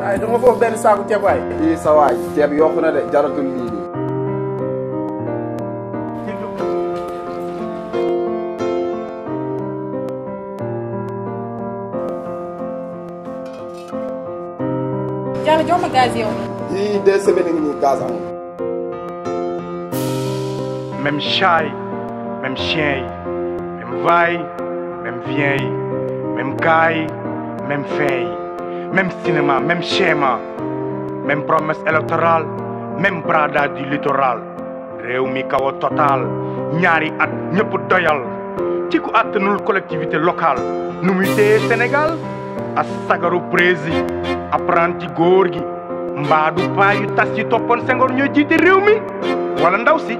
waaye dama foofu benn saaku ceeb waay. fii sa waay ceeb yokku na de jaratul lii nii. Diallo jox ma gaz yow. yii deux semaines ngi nii gaz amul. même chat yi même chien yi même va yi même vient yi même gars yi même fin yi même cinéma même schéma même promesse électorale même bradage du littoral réew mi kaw a total ñaari at ñëpp doyal ci ku àttanul collectivité locale nu muy téye Sénégal a sagaru prési apprenti góor gi mbaadu paa yu tas yi toppoon Senghor ñoo jiite réew mi wala ndaw si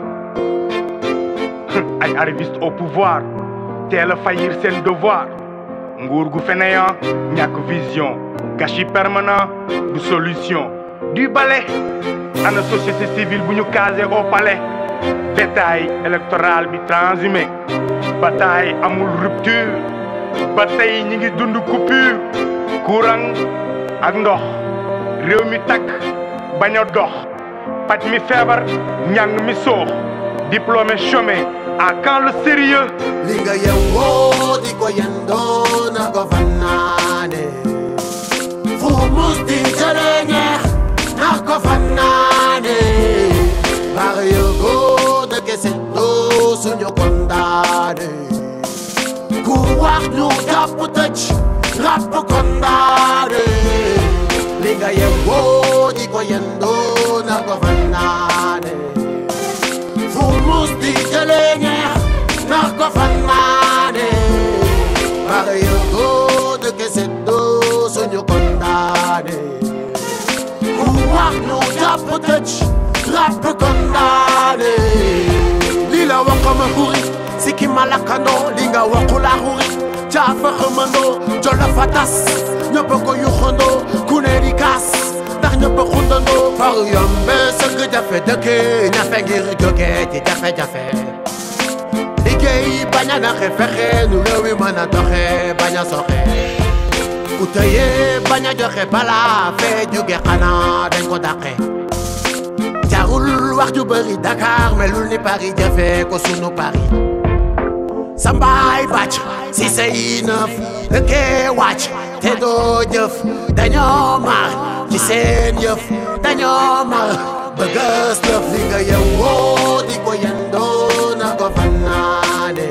ay arrivistes au pouvoir teel a faillir seen devoir nguur gu fainéant ñàkk vision gâchis permanent du solution du balai ana société civile bu ñu casé au palais détail électoral bi transhumé bataille amul rupture ba tey ñi ngi dund coupure courant ak ndox réew mi takk bañ a dox paj mi feebar njàng mi soox diplômé chômé à quand le sérieux li nga yewwoo di ko yendoo na ko fannaane fu mus di jëlee ñeex na ko fannaane baax yëgoo dëkk seddoo suñu kondaane ku wax ñu jàpp tëj ràpp kondaane li nga yewwoo di ko yendoo na ko fannaane fu mus di jëlee ñeex na ko fannaane bare yëgoo dëkk seddoo suñu kondaane ku wax ñu jàpp tëj ràpp kondaane li la wax ma xuri sikki ma lakkandoo li nga waxu la xuri caafa xëmandoo jolo fa tas ñëpp ko yuxandoo ku ne di kaas ndax ñëpp xundandoo far yombe sëgg jafe dëkke ñafe ngir jóge ci jafe-jafe liggéey bañ a naxe fexe nu réew mi mën a doxe bañ a soxe ku tëye bañ a joxe balaa fee jóge xanaa dañ ko dàqe jarul wax ju bëri Dakar melul ni Paris jafe ko sunu Paris sambaay bàcc si say nëf dëkkee wàcc te doo jëf dañoo mar ci seen yëf dañoo mar bëggas lëf li nga yewwoo di ko yendoo na ko fannaane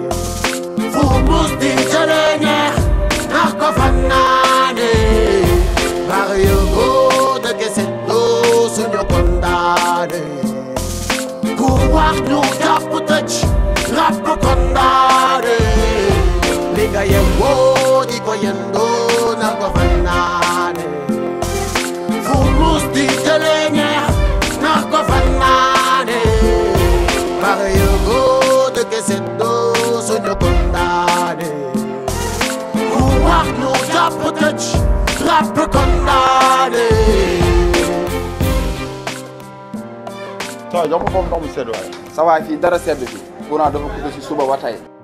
fu mus di jëlee ñeex na ko fannaane bar yëgoo dëgg seddoo suñu kondaane ku wax ñu jàpp tëj ràpp kondaane li nga yewwoo di ko yendoo na ko fannaane fu mus di jëlee ñeex na ko fannaane bare yëgoo dëgg seddoo suñu kondaane ku wax ñu jàpp tëj ràpp kondaane soo jox ko foofu ndox mu sedd waay. sa waay fii dara sedd fii courant dafa coupé si suba ba tey.